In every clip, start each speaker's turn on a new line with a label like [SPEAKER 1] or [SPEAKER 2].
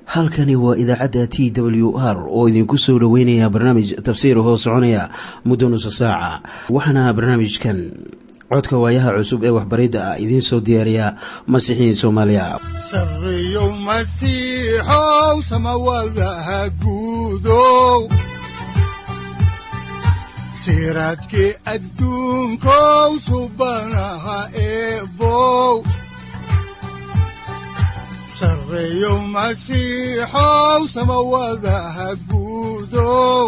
[SPEAKER 1] halkani waa idaacadda t w r oo idinku soo dhoweynaya barnaamij tafsiir hoo soconaya muddo nusa saaca waxaana barnaamijkan codka waayaha cusub ee waxbaridda ah idiin soo diyaariya masiixiin soomaaliya
[SPEAKER 2] sareyow masiixow samawadaha guudow siraadkii adduunkow subanaha eebow sareyow masiixow samawadaha guudow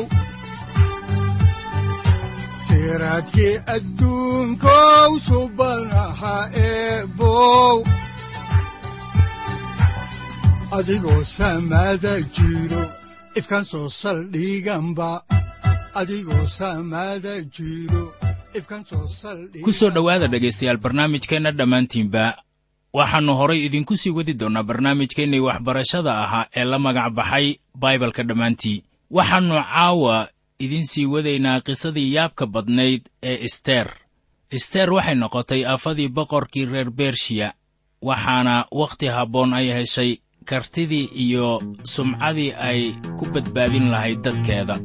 [SPEAKER 2] siraadkii adduunkow subanaha eebow adigoo samada jiro ifkan soo saldhiganba adigoo samada jiro ifkan soo saldhigan
[SPEAKER 3] ku soo dhowaada dhegaystayaal barnaamijkeenna dhammaantiinba waxaannu horay idinku sii wadi doonnaa barnaamijkeennii waxbarashada ahaa ee la magac baxay baibalka dhammaantii waxaannu caawa idiin sii wadaynaa qisadii yaabka badnayd ee isteer isteer waxay noqotay afadii boqorkii reer bershiya waxaana wakhti habboon ay heshay kartidii iyo sumcadii ay ku badbaadin lahayd dadkeeda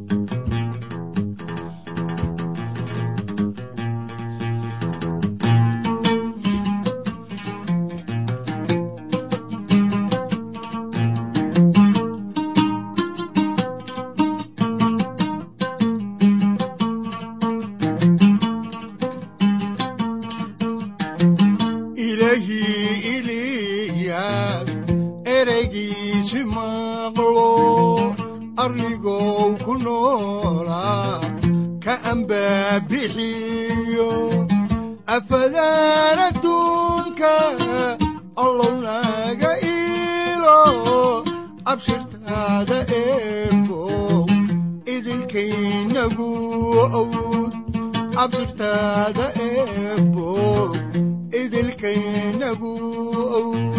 [SPEAKER 2] ilahii eliyaas ereygiisi maqlo arrigow ku noolaa ka ambaabixiyo afadaan adduunka allow naga iilo abshirtaada eebow idinkaynagu owd abshirtaada eebow idilkaynagu owd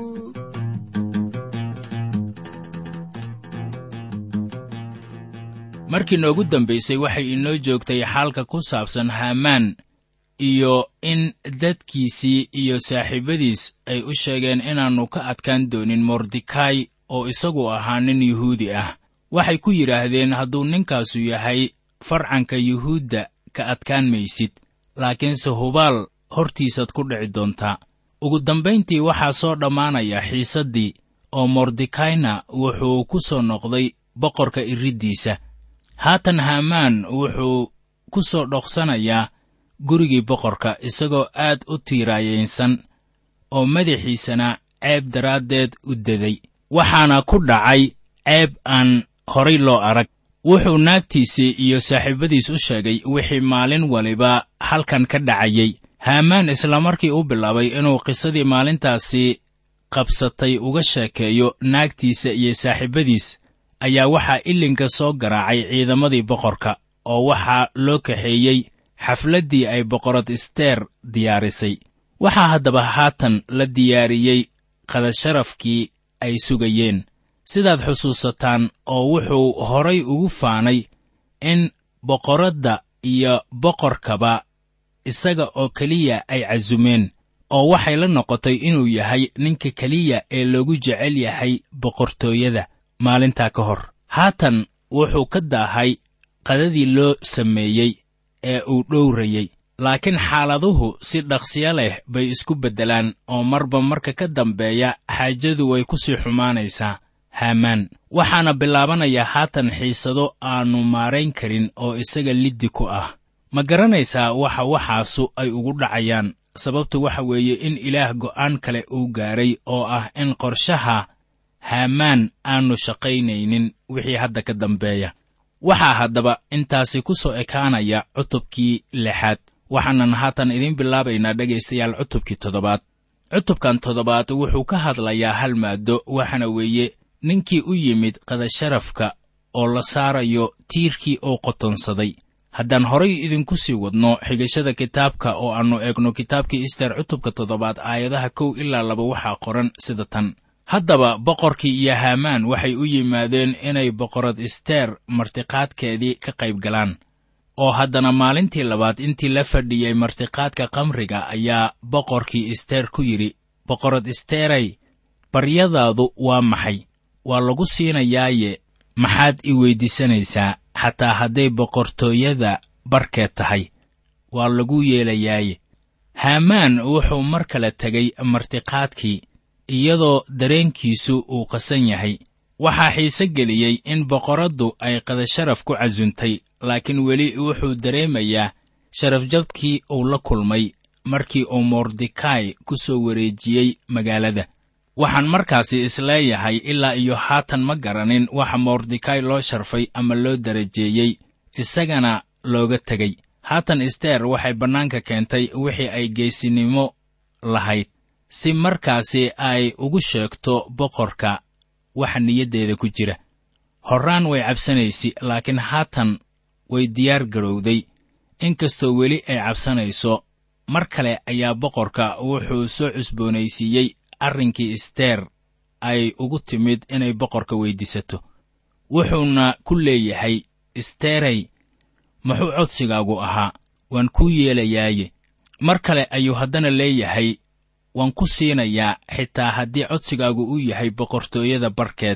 [SPEAKER 3] markii noogu dambaysay waxay inoo joogtay xaalka ku saabsan haamaan iyo in dadkiisii iyo saaxiibadiis ay u sheegeen inaannu ka adkaan doonin mordekai oo isagu ahaa nin yuhuudi ah waxay ku yidhaahdeen hadduu ninkaasu yahay farcanka yuhuudda ka adkaan maysid laakiinse hubaal hortiisaad ku dhici doontaa ugu dambayntii waxaa soo dhammaanaya xiisaddii oo mordekaina wuxuu ku soo noqday boqorka iriddiisa haatan haamaan wuxuu ku soo dhoqsanayaa gurigii boqorka isagoo aad u tiiraayaysan oo madaxiisana ceeb daraaddeed u deday waxaana ku dhacay ceeb aan horay loo arag wuxuu naagtiisii iyo saaxiibadiis u sheegay wixii maalin waliba halkan ka dhacayey haamaan isla markii u bilaabay inuu qisadii maalintaasi qabsatay uga sheekeeyo naagtiisa iyo saaxiibadiis ayaa waxaa ilinka soo garaacay ciidamadii boqorka oo waxaa loo kaxeeyey xafladdii ay boqorad isteer diyaarisay waxaa haddaba haatan la diyaariyey qadasharafkii ay sugayeen sidaad xusuusataan oo wuxuu horay ugu faanay in boqoradda iyo boqorkaba isaga oo keliya ay casumeen oo waxay la noqotay inuu yahay ninka keliya ee loogu jecel yahay boqortooyada maalintaa ka hor haatan wuxuu ka daahay qadadii loo sameeyey ee uu dhowrayey laakiin xaaladuhu si dhaqsiyo leh bay isku beddelaan oo marba marka ka dambeeya xaajadu way ku sii xumaanaysaa haamaan waxaana bilaabanaya haatan xiisado aannu maarayn karin oo isaga liddi ku ah ma garanaysaa waxa waxaasu ay ugu dhacayaan sababtu waxa weeye in ilaah go'aan kale uu gaaray oo ah in qorshaha haamaan aannu shaqaynaynin wixii hadda ka dambeeya waxaa haddaba intaasi ku soo ekaanaya cutubkii lixaad waxaanan haatan idiin bilaabaynaa dhegaystayaal cutubkii toddobaad cutubkan toddobaad wuxuu ka hadlayaa hal maaddo waxaana weeye ninkii u yimid qadasharafka oo la saarayo tiirkii uu qotonsaday haddaan horay idinku sii wadno xigashada kitaabka oo aannu eegno kitaabkii ister cutubka toddobaad aayadaha kow ilaa laba waxaa qoran sida tan haddaba boqorkii iyo haamaan waxay u yimaadeen inay boqorad isteer martiqaadkeedii ka qayb galaan oo haddana maalintii labaad intii la fadhiyey martiqaadka kamriga ayaa boqorkii isteer ku yidhi boqorad isteeray baryadaadu waa maxay waa lagu siinayaaye maxaad i weyddiisanaysaa xataa hadday boqortooyada barkeed tahay waa lagu yeelayaaye haamaan wuxuu mar kale tegay martiqaadkii iyadoo dareenkiisu uu qasan yahay waxaa xiise geliyey in boqoraddu ay qadasharaf ku casuntay laakiin weli wuxuu dareemayaa sharafjabkii uu la kulmay markii uu mordekai ku soo wareejiyey magaalada waxaan markaasi isleeyahay ilaa iyo haatan ma garanin waxa mordekai loo sharfay ama loo darajeeyey isagana looga tegey haatan isteer waxay bannaanka keentay wixii ay geesinimo lahayd si markaasi ay ugu sheegto boqorka waxa niyaddeeda ku jira horraan way cabsanaysi laakiin haatan way diyaar garowday inkastoo weli ay cabsanayso mar kale ayaa boqorka wuxuu soo cusboonaysiiyey arrinkii isteer ay ugu timid inay boqorka weyddiisato wuxuuna ku leeyahay isteerey muxuu codsigaagu ahaa waan kuu yeelayaaye mar kale ayuu haddana leeyahay waan ku siinayaa xitaa haddii codsigaagu uu yahay boqortooyada barkeed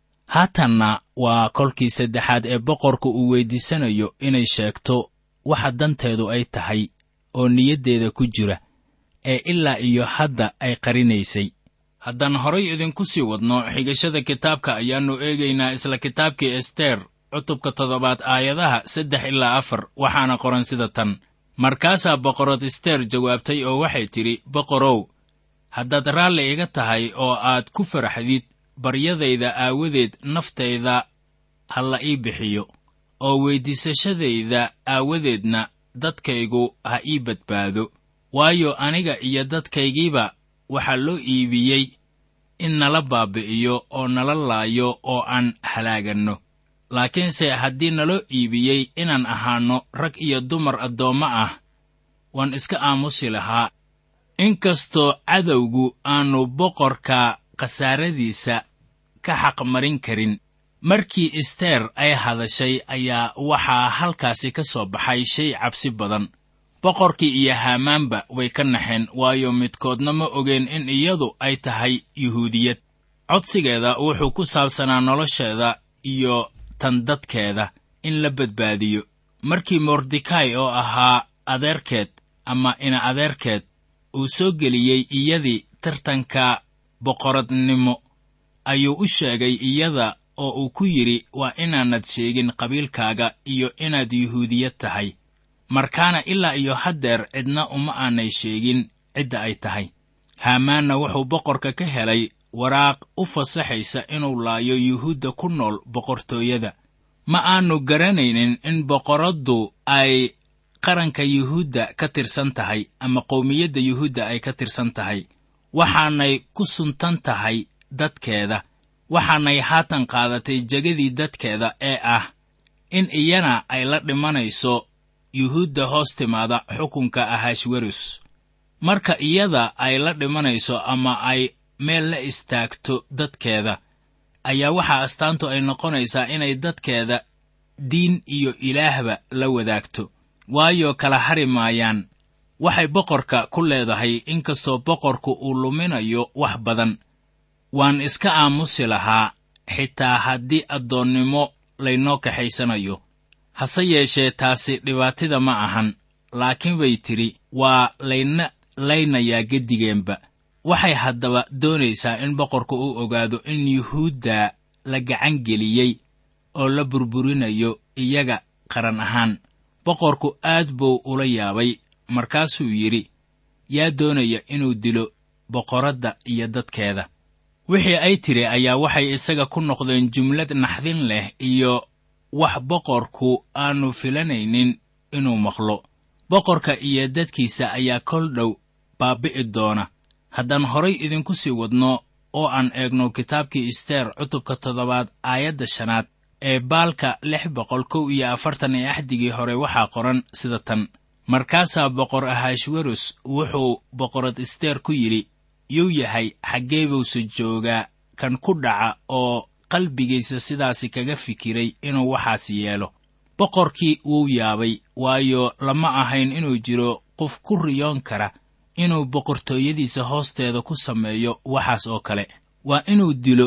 [SPEAKER 3] haatanna waa kolkii saddexaad ee boqorka uu weyddiisanayo inay sheegto waxa danteedu ay tahay oo niyaddeeda ku jira ee ilaa iyo hadda ay qarinaysay haddaan horay idinku sii wadno xigashada kitaabka ayaannu eegaynaa isla kitaabkii ester cutubka toddobaad aayadaha saddex ilaa afar waxaana qoran sida tan markaasaa boqorad ester jawaabtay oo waxay tidhi boqorow haddaad raalli iga tahay oo aad ku faraxdid baryadayda aawadeed naftayda ha la ii bixiyo oo weyddiisashadayda aawadeedna dadkaygu ha ii badbaado waayo aniga iyo dadkaygiiba waxaa loo iibiyey in nala baabi'iyo oo nala laayo oo aan halaaganno laakiinse haddii naloo iibiyey inaan ahaanno rag iyo dumar addoommo ah waan iska aamusi lahaa inkastoo cadowgu aannu boqorka khasaaradiisa ka xaqmarin karin markii isteer ay hadashay ayaa waxaa halkaasi ka soo baxay shay cabsi badan boqorkii iyo haamaanba way ka naxeen waayo midkoodna ma ogeen in iyadu ay tahay yuhuudiyad codsigeeda wuxuu ku saabsanaa nolosheeda iyo tan dadkeeda in la badbaadiyo markii mordekai oo ahaa adeerkeed ama ina adeerkeed uu soo geliyey iyadii tartanka boqoradnimo ayuu u sheegay iyada oo uu ku yidhi waa inaanad sheegin qabiilkaaga iyo inaad yuhuudiyad tahay markaana ilaa iyo haddeer cidna uma aanay sheegin cidda ay tahay haamaanna wuxuu boqorka ka helay waraaq u fasaxaysa inuu laayo yuhuudda ku nool boqortooyada ma aanu garanaynin in boqoraddu ay qaranka yuhuudda ka tirsan tahay ama qowmiyadda yuhuudda ay ka tirsan tahay waxaanay ku suntan tahay dadkeeda waxaanay haatan qaadatay jegadii dadkeeda ee ah in iyana ay la dhimanayso yuhuudda hoos timaada xukunka ahashwerus marka iyada ay la dhimanayso ama ay meel la istaagto dadkeeda ayaa waxaa astaantu ay noqonaysaa inay dadkeeda diin iyo ilaahba la wadaagto waayo kala hari maayaan waxay boqorka ku leedahay inkastoo boqorku uu luminayo wax badan waan iska aamusi lahaa xitaa haddii addoonnimo laynoo kaxaysanayo hase yeeshee taasi dhibaatida ma ahan laakiin bay tidhi waa layna laynayaa geddigeenba waxay haddaba doonaysaa in boqorku uu ogaado in yuhuudda la gacan geliyey oo la burburinayo iyaga qaran ahaan boqorku aad buu ula yaabay markaasuu yidhi yaa doonaya inuu dilo boqoradda iyo dadkeeda wixii ay tidhi ayaa waxay isaga ku noqdeen jumlad naxdin leh iyo wax boqorku aanu filanaynin inuu maqlo boqorka iyo dadkiisa ayaa kol dhow baabbi'i doona haddaan horay idinku sii wadno oo aan eegno kitaabkii isteer cutubka toddobaad aayadda shanaad ee baalka lix boqol kow iyo afartan ee axdigii hore waxaa qoran sida tan markaasaa boqor ahashwerus wuxuu boqorad isteer ku yidhi yuu yahay xaggee buuse joogaa kan ku dhaca oo qalbigiisa sidaasi kaga fikiray inuu waxaas yeelo boqorkii wuu yaabay waayo lama ahayn inuu jiro qof ku riyoon kara inuu boqortooyadiisa hoosteeda ku sameeyo waxaas oo kale waa inuu dilo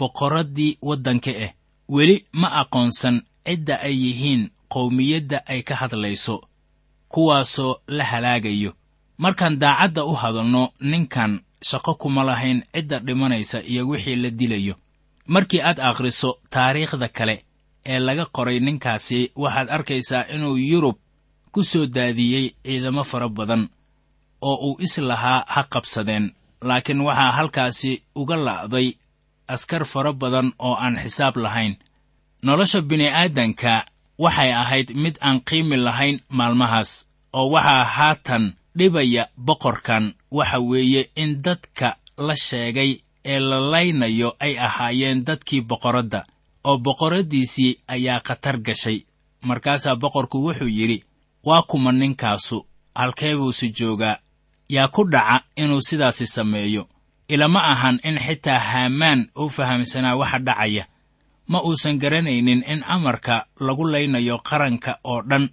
[SPEAKER 3] boqorraddii waddanka ah weli ma aqoonsan cidda ay yihiin qowmiyadda ay ka hadlayso kuwaasoo la halaagayo markaan daacadda u hadalno ninkan shaqo kuma lahayn cidda dhimanaysa iyo wixii la dilayo markii aad akhriso taariikhda kale ee laga qoray ninkaasi waxaad arkaysaa inuu yurub ku soo daadiyey ciidamo fara badan oo uu is lahaa ha qabsadeen laakiin waxaa halkaasi uga la'day askar fara badan oo aan xisaab lahayn nolosha bini'aadanka waxay ahayd mid aan qiimi lahayn maalmahaas oo waxaa haatan dhibaya boqorkan waxa weeye in dadka la sheegay ee la laynayo ay ahaayeen dadkii boqorradda oo boqorraddiisii ayaa khatar gashay markaasaa boqorku wuxuu yidhi waa kuma ninkaasu halkee buuse joogaa yaa ku dhaca inuu sidaasi sameeyo ilama ahan in xitaa haamaan uu fahamsanaa waxa dhacaya ma uusan garanaynin in amarka lagu laynayo qaranka oo dhan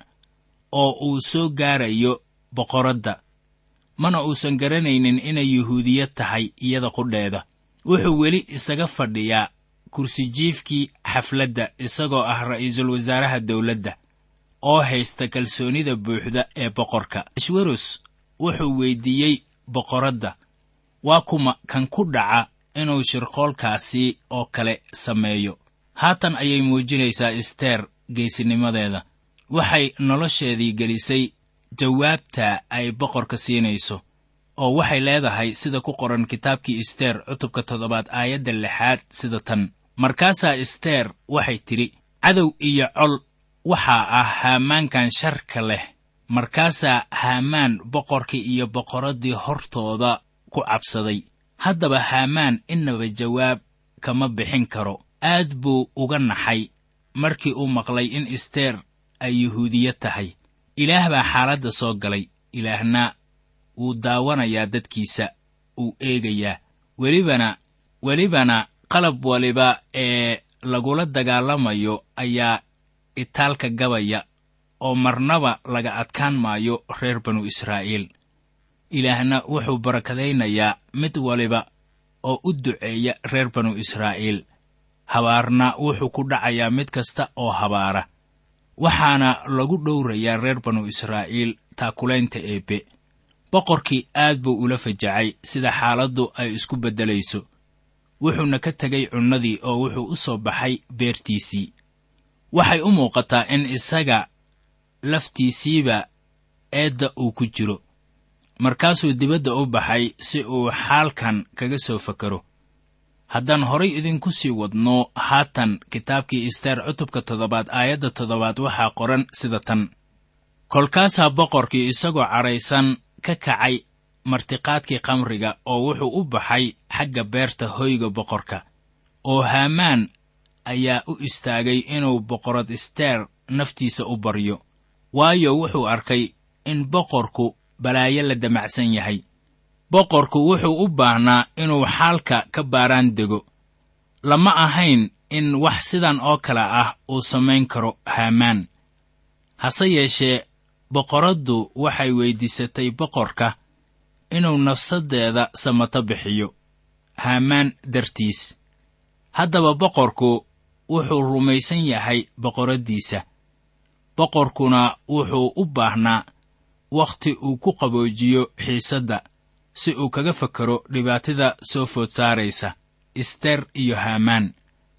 [SPEAKER 3] oo uu soo gaarayo boqorradda mana uusan garanaynin inay yuhuudiyad tahay iyada qudheeda wuxuu weli isaga fadhiyaa kursijiifkii xafladda isagoo ah ra'iisul wasaaraha dawladda oo haysta kalsoonida buuxda ee boqorka ashweros wuxuu weyddiiyey boqorradda waa kuma kan ku dhaca inuu shirqoolkaasi oo kale sameeyo haatan ayay muujinaysaa isteer geesinimadeeda waxay nolosheedii gelisay jawaabta ay boqorka siinayso oo waxay leedahay sida ku qoran kitaabkii isteer cutubka toddobaad aayadda lixaad sida tan markaasaa isteer waxay tidhi cadow iyo col waxaa ah haamaankan sharka leh markaasaa haamaan boqorkii iyo boqorraddii hortooda ku cabsaday haddaba haamaan innaba jawaab kama bixin karo aad buu uga naxay markii uu maqlay in isteer ay yuhuudiyad tahay ilaah baa xaaladda soo galay ilaahna wuu daawanayaa dadkiisa uu eegayaa welibana welibana qalab waliba ee lagula dagaalamayo ayaa itaalka gabaya oo marnaba laga adkaan maayo reer banu israa'iil ilaahna wuxuu barakadaynayaa mid waliba oo u duceeya reer banu israa'iil habaarna wuxuu ku dhacayaa mid kasta oo habaara waxaana lagu dhowrayaa reer banu israa'iil taakulaynta eebbe boqorkii aad buu ula fajacay sida xaaladdu ay isku beddelayso wuxuuna ka tegay cunnadii oo wuxuu u soo baxay beertiisii waxay u muuqataa in isaga laftiisiiba eedda uu ku jiro markaasuu dibadda u baxay si uu xaalkan kaga soo fakaro haddaan horay idinku sii wadno haatan kitaabkii isteer cutubka toddobaad aayadda toddobaad waxaa qoran sida tan kolkaasaa boqorkii isagoo cadhaysan ka kacay martiqaadkii khamriga oo wuxuu u baxay xagga beerta hoyga boqorka oo haamaan ayaa u istaagay inuu boqorad isteer naftiisa u baryo waayo wuxuu arkay in boqorku balaayo la damacsan yahay boqorku wuxuu u baahnaa inuu xaalka ka baaraan dego lama ahayn in wax sidan oo kale ah uu samayn karo haamaan hase yeeshee boqoraddu waxay weyddiisatay boqorka inuu nafsaddeeda samato bixiyo haamaan dartiis haddaba boqorku wuxuu rumaysan yahay boqoraddiisa boqorkuna wuxuu u baahnaa wakhti uu ku qaboojiyo xiisadda si uu kaga fakaro dhibaatada soo food saaraysa isteer iyo haamaan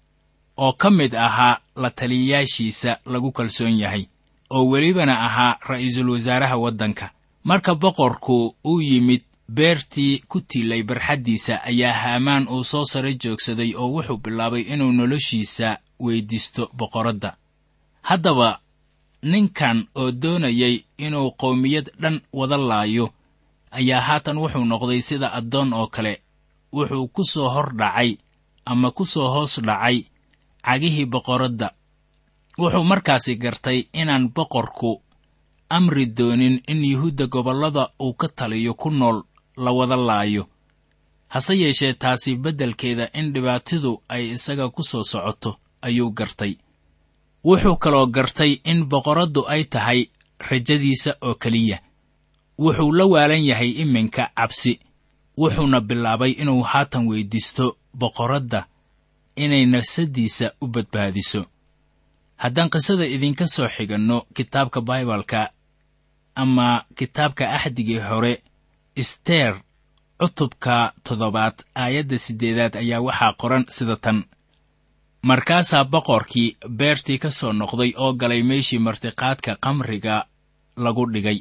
[SPEAKER 3] oo ka mid ahaa la taliyayaashiisa lagu kalsoon yahay oo welibana ahaa ra'iisul wasaaraha waddanka marka boqorku uu yimid beertii ku tiilay barxaddiisa ayaa haamaan uu soo sare joogsaday oo wuxuu bilaabay inuu noloshiisa weyddiisto boqoradda haddaba ninkan oo doonayay inuu qowmiyad dhan wada laayo ayaa haatan wuxuu noqday sida addoon oo kale wuxuu ku soo hor dhacay ama ku soo hoos dhacay cagihii boqoradda wuxuu markaasi gartay inaan boqorku amri doonin in yuhuudda gobollada uu ka taliyo ku nool la wada laayo hase yeeshee taasi beddelkeeda in dhibaatidu ay isaga ku soo socoto ayuu gartay wuxuu kaloo gartay in boqoraddu ay tahay rajadiisa oo keliya wuxuu la waalan yahay iminka cabsi wuxuuna bilaabay inuu haatan weyddiisto boqoradda inay nafsaddiisa u badbaadiso haddaan qisada idinka soo xiganno kitaabka baibalka ama kitaabka axdigii hore isteer cutubka toddobaad aayadda siddeedaad ayaa waxaa qoran sida tan markaasaa boqorkii beertii ka soo noqday oo galay meeshii martiqaadka kamriga lagu dhigay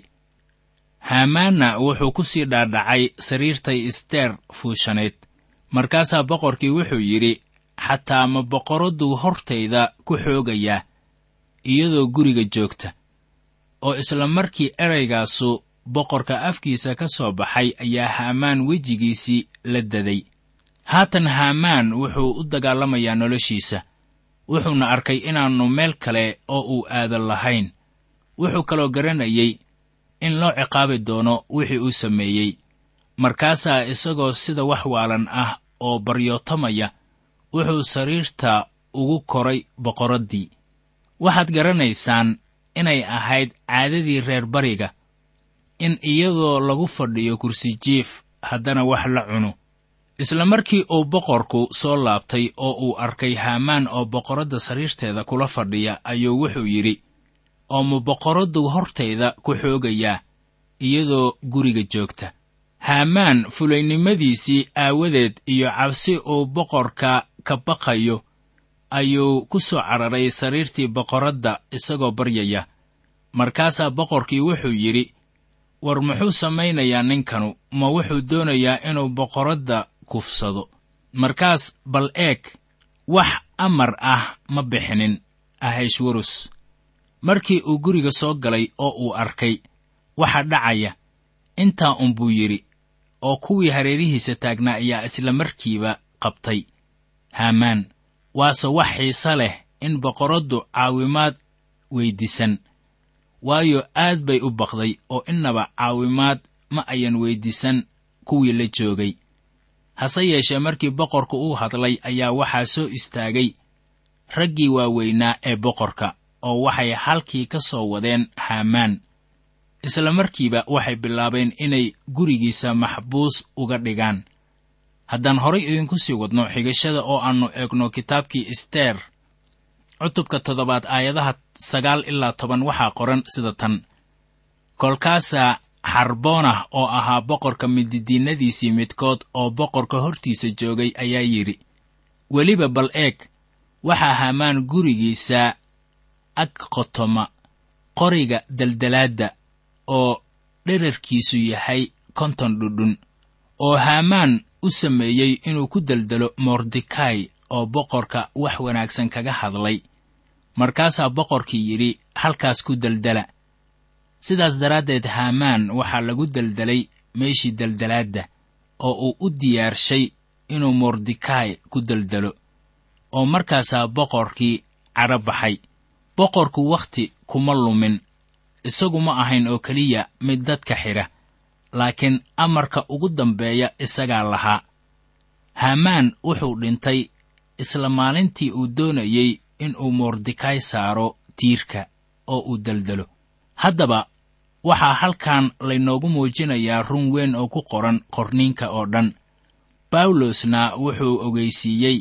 [SPEAKER 3] haamaanna wuxuu ku sii dhaadhacay sariirtay isteer fuushaneed markaasaa boqorkii wuxuu yidhi xataa ma boqoraddu hortayda ku xoogayaa iyadoo guriga joogta oo isla markii eraygaasu boqorka afkiisa ka soo baxay ayaa haamaan wejigiisii la daday haatan haamaan wuxuu u dagaalamayaa noloshiisa wuxuuna arkay inaannu meel kale oo uu aadan lahayn wuxuu kaloo garanayay in loo ciqaabi doono wixii uu sameeyey markaasaa isagoo sida wax waalan ah oo baryootamaya wuxuu sariirta ugu koray boqoraddii waxaad garanaysaan inay ahayd caadadii reer bariga in iyadoo lagu fadhiyo kursi jiif haddana wax la cuno isla markii uu boqorku soo laabtay oo uu arkay haamaan oo boqoradda sariirteeda kula fadhiya ayuu wuxuu yidhi oo ma boqoraddu hortayda ku xoogayaa iyadoo guriga joogta haamaan fulaynimadiisii aawadeed iyo cabsi uu boqorka ka baqayo ayuu ku soo cararay sariirtii boqoradda isagoo baryaya markaasaa boqorkii wuxuu yidhi war muxuu samaynayaa ninkanu ma wuxuu doonayaa inuu boqoradda kufsado markaas bal eeg wax amar ah ma bixinin ahashwarus markii uu guriga soo galay oo uu arkay waxa dhacaya intaa unbuu yidhi oo kuwii hareerihiisa taagnaa ayaa isla markiiba qabtay haamaan waase wax xiise leh in boqoraddu caawimaad weyddiisan waayo aad bay u baqday oo innaba caawimaad ma ayan weyddiisan kuwii la joogay hase yeeshee markii boqorku uu hadlay ayaa waxaa soo istaagay raggii waaweynaa ee boqorka oo waxay halkii ka soo wadeen haamaan isla markiiba waxay bilaabeen inay gurigiisa maxbuus uga dhigaan haddaan horay idinku sii wadno xigashada oo aannu eegno kitaabkii isteer cutubka toddobaad aayadaha sagaal ilaa toban waxaa qoran sida tan kolkaasaa xarboonah oo ahaa boqorka mididiinnadiisii midkood oo boqorka hortiisa joogay ayaa yidhi weliba bal eeg waxaa haamaan gurigiisa ag qotoma qoriga daldalaadda oo dherarkiisu yahay konton dhudhun oo haamaan u sameeyey inuu ku deldelo mordekai oo boqorka wax wanaagsan kaga hadlay markaasaa boqorkii yidhi halkaas ku deldela sidaas daraaddeed haamaan waxaa lagu deldelay meeshii deldelaadda oo uu u diyaarshay inuu mordekai ku deldelo oo markaasaa boqorkii cadho baxay boqorku wakhti kuma lumin isagu ma ahayn oo keliya mid dadka xidha laakiin amarka ugu dambeeya isagaa lahaa haamaan wuxuu dhintay isla maalintii uu doonayey inuu mordekai saaro tiirka oo uu deldelo haddaba waxaa halkan laynoogu muujinayaa run weyn oo ku qoran qorniinka oo dhan bawlosna wuxuu ogeysiiyey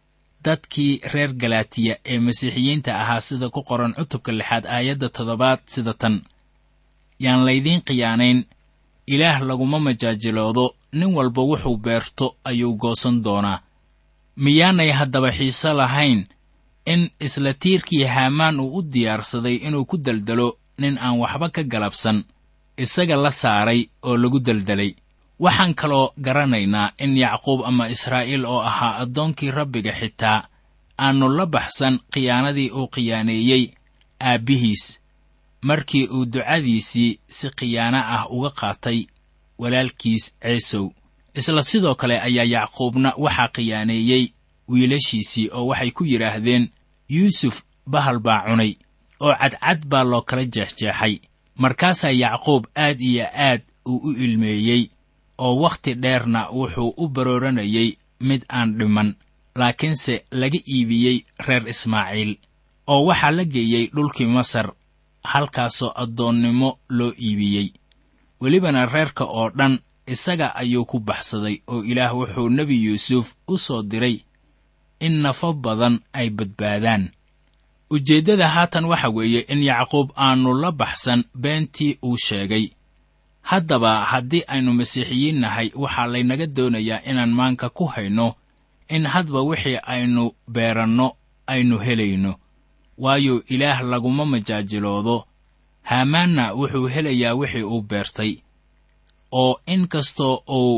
[SPEAKER 3] dadkii reer galaatiya ee masiixiyiinta ahaa sida ku qoran cutubka lixaad aayadda toddobaad sida tan yaan laydiin khiyaanayn ilaah laguma majaajiloodo nin walba wuxuu beerto ayuu goosan doonaa miyaanay haddaba xiise lahayn in isla tiirkii haamaan uu u diyaarsaday inuu ku deldelo nin aan waxba ka galabsan isaga la saaray oo lagu deldelay waxaan kaloo garanaynaa in yacquub ama israa'iil oo ahaa addoonkii rabbiga xitaa aannu la baxsan khiyaanadii uu khiyaaneeyey aabbihiis markii uu ducadiisii si khiyaano ah uga qaatay walaalkiis ceesow isla sidoo kale ayaa yacquubna waxaa khiyaaneeyey wiilashiisii oo waxay ku yidhaahdeen yuusuf bahal baa cunay oo cadcad baa loo kala jeexjeexay markaasaa yacquub aad iyo aad uu u ilmeeyey oo wakhti dheerna wuxuu u barooranayay mid aan dhiman laakiinse laga iibiyey reer ismaaciil oo waxaa la geeyey dhulkii masar halkaasoo addoonnimo loo iibiyey welibana reerka oo dhan isaga ayuu ku baxsaday oo ilaah wuxuu nebi yuusuf u soo diray in nafo badan ay badbaadaan ujeeddada haatan waxa weeye in yacquub aannu la baxsan beentii uu sheegay haddaba haddii aynu masiixiyiin nahay waxaa laynaga doonayaa inaan maanka ku hayno in hadba wixii aynu beeranno aynu helayno waayo ilaah laguma majaajiloodo haamaanna wuxuu helayaa wixii uu beertay oo in kastoo uu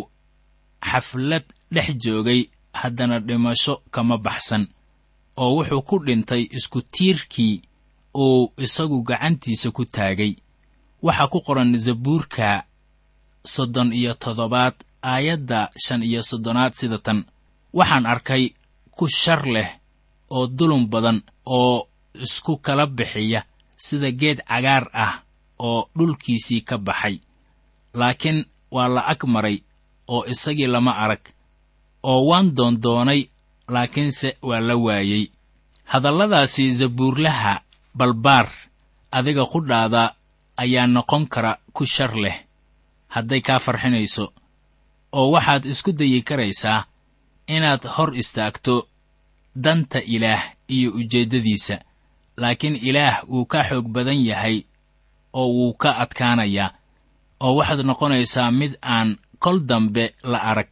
[SPEAKER 3] xaflad dhex joogay haddana dhimasho kama baxsan oo wuxuu ku dhintay isku tiirkii uu isagu gacantiisa ku taagay waxaa ku qoran zabuurka soddon iyo toddobaad aayadda shan iyo soddonaad sida tan waxaan arkay ku shar leh oo dulum badan oo isku kala bixiya sida geed cagaar ah oo dhulkiisii ka baxay laakiin waa la ag maray oo isagii lama arag oo waan doondoonay laakiinse waa la waayey hadalladaasi zabuurlaha balbaar adiga qudhaada ayaa noqon kara ku shar leh hadday kaa farxinayso oo waxaad isku dayi karaysaa inaad hor istaagto danta ilaah iyo ujeeddadiisa laakiin ilaah wuu ka xoog badan yahay oo wuu ka adkaanayaa oo waxaad noqonaysaa mid aan kol dambe la arag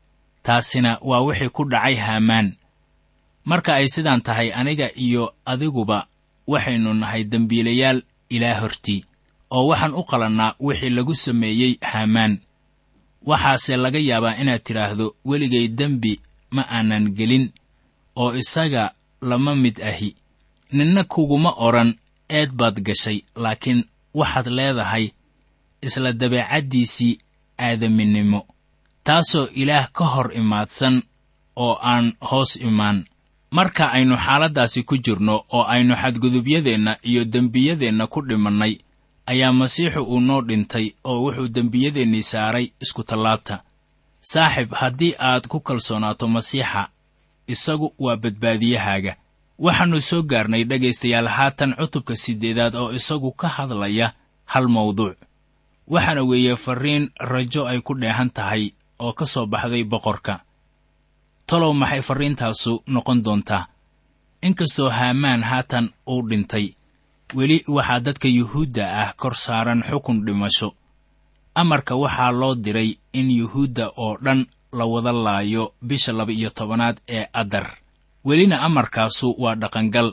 [SPEAKER 3] taasina waa wixii ku dhacay haamaan marka ay sidaan tahay aniga iyo adiguba waxaynu nahay dembiilayaal ilaah hortii oo waxaan u qalannaa wixii lagu sameeyey haamaan waxaase laga yaabaa inaad tidhaahdo weligay dembi ma aanan gelin oo isaga lama mid ahi ninna kuguma odhan eed baad gashay laakiin waxaad leedahay isla dabeecaddiisii aadaminimo taasoo ilaah ka hor imaadsan oo aan hoos imaan marka aynu xaaladdaasi ku jirno oo aynu xadgudubyadeenna iyo dembiyadeenna ku dhimannay ayaa masiixu uu noo dhintay oo wuxuu dembiyadeennii saaray iskutallaabta saaxib haddii aad ku kalsoonaato masiixa isagu waa badbaadiyahaaga waxaannu soo gaarnay dhegaystayaal haatan cutubka siddeedaad oo isagu ka hadlaya hal mawduuc waxaana weeye farriin rajo ay ku dheehan tahay oo ka soo baxday boqorka talow maxay farriintaasu noqon doontaa inkastoo haamaan haatan uu dhintay weli waxaa dadka yuhuudda ah kor saaran xukun dhimasho amarka waxaa loo diray in yuhuudda oo dhan la wada laayo bisha laba-iyo tobanaad ee adar welina amarkaasu waa dhaqangal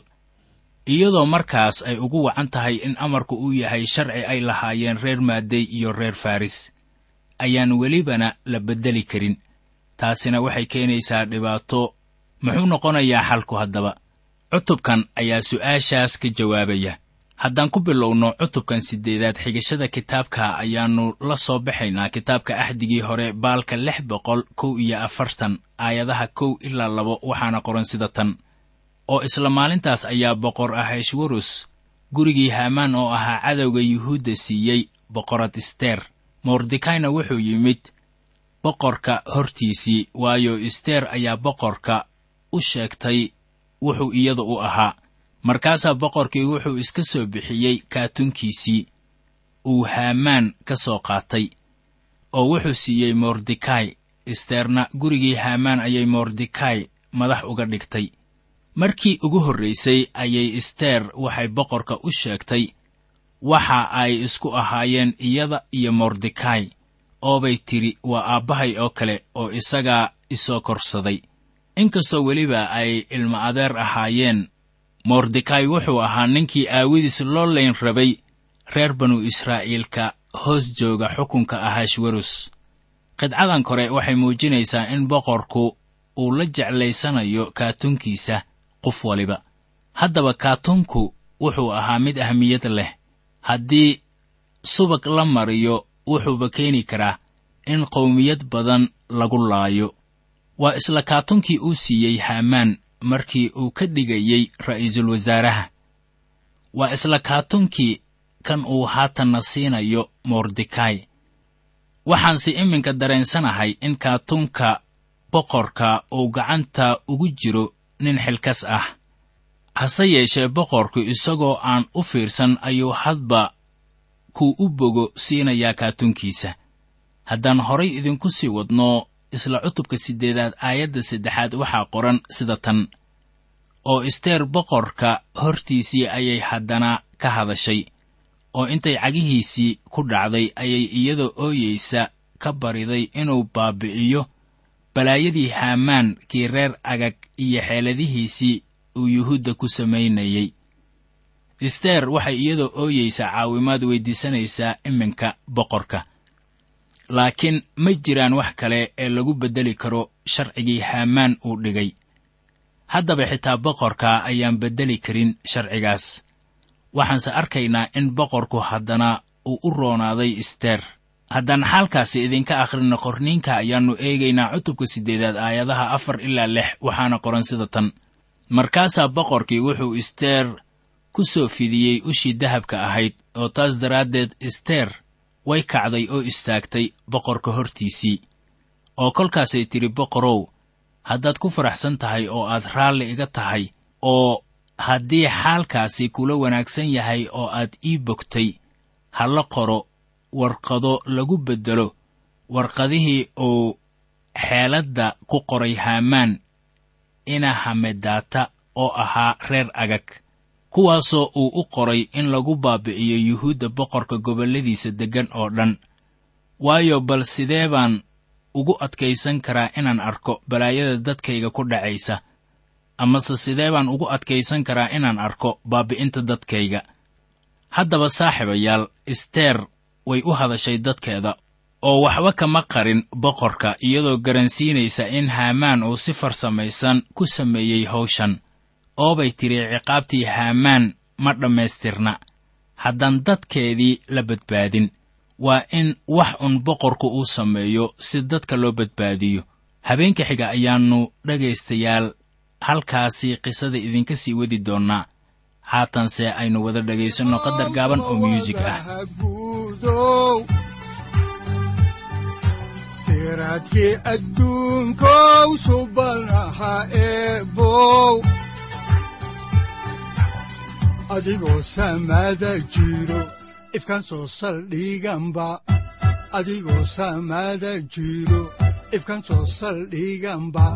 [SPEAKER 3] iyadoo markaas ay ugu wacan tahay in amarku uu yahay sharci ay lahaayeen reer maadey iyo reer faris ayaan welibana la beddeli karin taasina waxay keenaysaa dhibaato muxuu noqonayaa xalku haddaba cutubkan ayaa su'aashaas ka jawaabaya haddaan ku bilowno cutubkan siddeedaad xigashada kitaabka ayaannu la soo baxaynaa kitaabka axdigii hore baalka lix boqol kow iyo afartan aayadaha kow ilaa labo waxaana qoran sida tan oo isla maalintaas ayaa boqor ahashwarus gurigii haamaan oo ahaa cadowga yuhuudda siiyey boqorad isteer mordekayna wuxuu yimid boqorka hortiisii waayo isteer ayaa boqorka u sheegtay wuxuu iyada u ahaa markaasaa boqorkii wuxuu iska soo bixiyey kaatunkiisii uu haamaan ka soo qaatay oo wuxuu siiyey mordekay isteerna gurigii haamaan ayay mordekay madax uga dhigtay markii ugu horraysay ayay isteer waxay boqorka u sheegtay waxa ay isku ahaayeen iyada iyo mordekay oobay tidhi waa aabbahay oo kale oo isagaa isoo korsaday inkastoo weliba ay ilmo adeer ahaayeen mordekay wuxuu ahaa ninkii aawidiis loo layn rabay reer banu israa'iilka hoos jooga xukunka ahashwarus qidcadan kore waxay muujinaysaa in boqorku uu la jeclaysanayo kaatunkiisa qof waliba haddaba kaatunku wuxuu ahaa mid ahmiyad leh haddii subag la mariyo wuxuuba keeni karaa in qowmiyad badan lagu laayo waa isla kaatunkii uu siiyey haamaan markii uu ka dhigayey ra'iisul wasaaraha waa isla kaatunkii kan uu haatanna siinayo mordekay waxaanse iminka dareensanahay in kaatunka boqorka uu gacanta ugu jiro nin xilkas ah hase yeeshee boqorku isagoo aan u fiirsan ayuu hadba kuu u bogo siinayaa kaatunkiisa haddaan horay idinku sii wadno isla cutubka siddeedaad aayadda saddexaad waxaa qoran sida tan oo isteer boqorka hortiisii ayay haddana ka hadashay oo intay cagihiisii ku dhacday ayay iyadoo ooyeysa ka bariday inuu baabi'iyo balaayadii haamaan kii reer agag iyo xeeladihiisii uu yuhuudda ku samaynayey isteer waxay iyadoo ooyeysa caawimaad weyddiisanaysaa iminka boqorka laakiin ma jiraan wax kale ee lagu beddeli karo sharcigii haamaan uu dhigay haddaba xitaa boqorka ayaan beddeli karin sharcigaas waxaanse arkaynaa in boqorku haddana uu u roonaaday isteer haddaan xaalkaasi idinka akhrino qorniinka ayaannu eegaynaa cutubka siddeedaad aayadaha afar ilaa lix waxaana qoran sida tan markaasaa boqorkii wuxuu isteer ku soo fidiyey ushii dahabka ahayd oo taas daraaddeed isteer way kacday oo istaagtay boqorka hortiisii oo kolkaasay tidhi boqorow haddaad ku faraxsan tahay oo aad raalli iga tahay oo haddii xaalkaasi kula wanaagsan yahay oo aad ii bogtay ha la qoro warqado lagu beddelo warqadihii uu xeeladda ku qoray haamaan ina hamedaata oo ahaa reer agag kuwaasoo uu u qoray in lagu baabi'iyo yuhuudda boqorka gobolladiisa deggan oo dhan waayo bal sidee baan ugu adkaysan karaa inaan arko balaayada dadkayga ku dhacaysa amase sidee baan ugu adkaysan karaa inaan arko baabi'inta dadkayga haddaba saaxiibayaal isteer way u hadashay dadkeeda oo waxba kama qarin boqorka iyadoo garansiinaysa in haamaan uu si farsamaysan ku sameeyey hawshan oobay tidhi ciqaabtii haamaan ma dhammaystirna haddaan dadkeedii la badbaadin waa in wax un boqorku uu sameeyo si dadka loo badbaadiyo habeenka xiga ayaannu dhegaystayaal halkaasi qisada idinka sii wadi doonnaa haatanse aynu wada dhegaysanno qadar gaaban oo myuusig ah
[SPEAKER 2] guudow siraadkii adduunkow subanaha eebow adigoo samaada jiro ifkaan soo saldhiganba adigoo samaada jiro ifkaan soo saldhiganba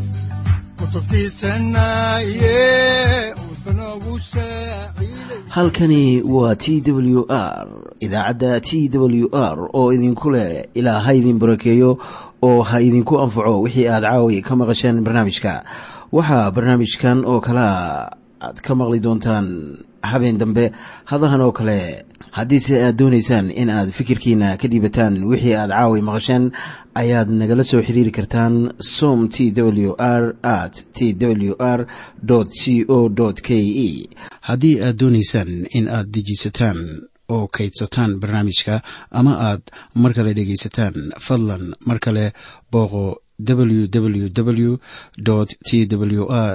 [SPEAKER 1] halkani waa t w r idaacadda t w r oo idinku leh ilaa ha idin barakeeyo oo ha idinku anfaco wixii aad caawi ka maqasheen barnaamijka waxaa barnaamijkan oo kalaa aad ka maqli doontaan habeen dambe hadahan oo kale haddiise aad doonaysaan in aad fikirkiina ka dhiibataan wixii aad caawi maqasheen ayaad nagala soo xiriiri kartaan som t w r at t w r c o k e haddii aad doonaysaan in aad dejiisataan oo kaydsataan barnaamijka ama aad mar kale dhegaysataan fadlan mar kale booqo www t w r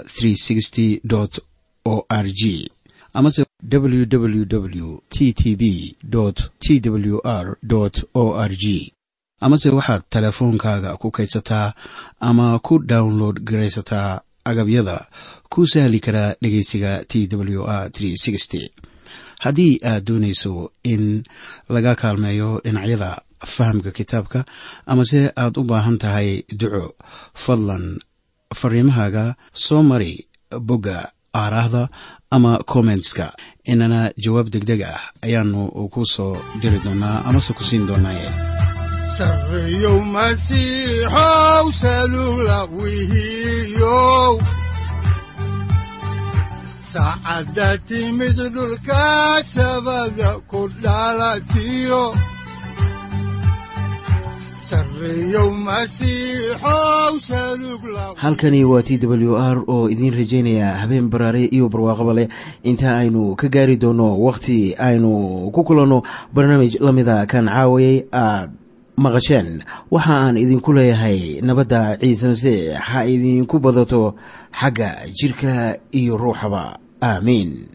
[SPEAKER 1] o r g amase www t t b t w r o r g amase waxaad teleefoonkaaga ku kaydsataa ama ku download garaysataa agabyada ku sahli karaa dhegeysiga t w r haddii aad doonayso in laga kaalmeeyo dhinacyada fahamka kitaabka amase aad u baahan tahay duco fadlan fariimahaaga soo mari bogga aaraahda ama kommentska inana jawaab degdeg ah ayaanu ku soo diri doonaa amase ku siin doonaaye
[SPEAKER 2] sareyow masiixow salula wihiyow saacadda timid dhulka sabada ku dhalatiyo
[SPEAKER 1] halkani waa t w r oo idiin rajaynaya habeen baraare iyo barwaaqaba leh inta aynu ka gaari doono wakhti aynu ku kulanno barnaamij la mida kan caawayay aad maqasheen waxa aan idinku leeyahay nabadda ciise masiix ha idinku badato xagga jidhka iyo ruuxaba aamiin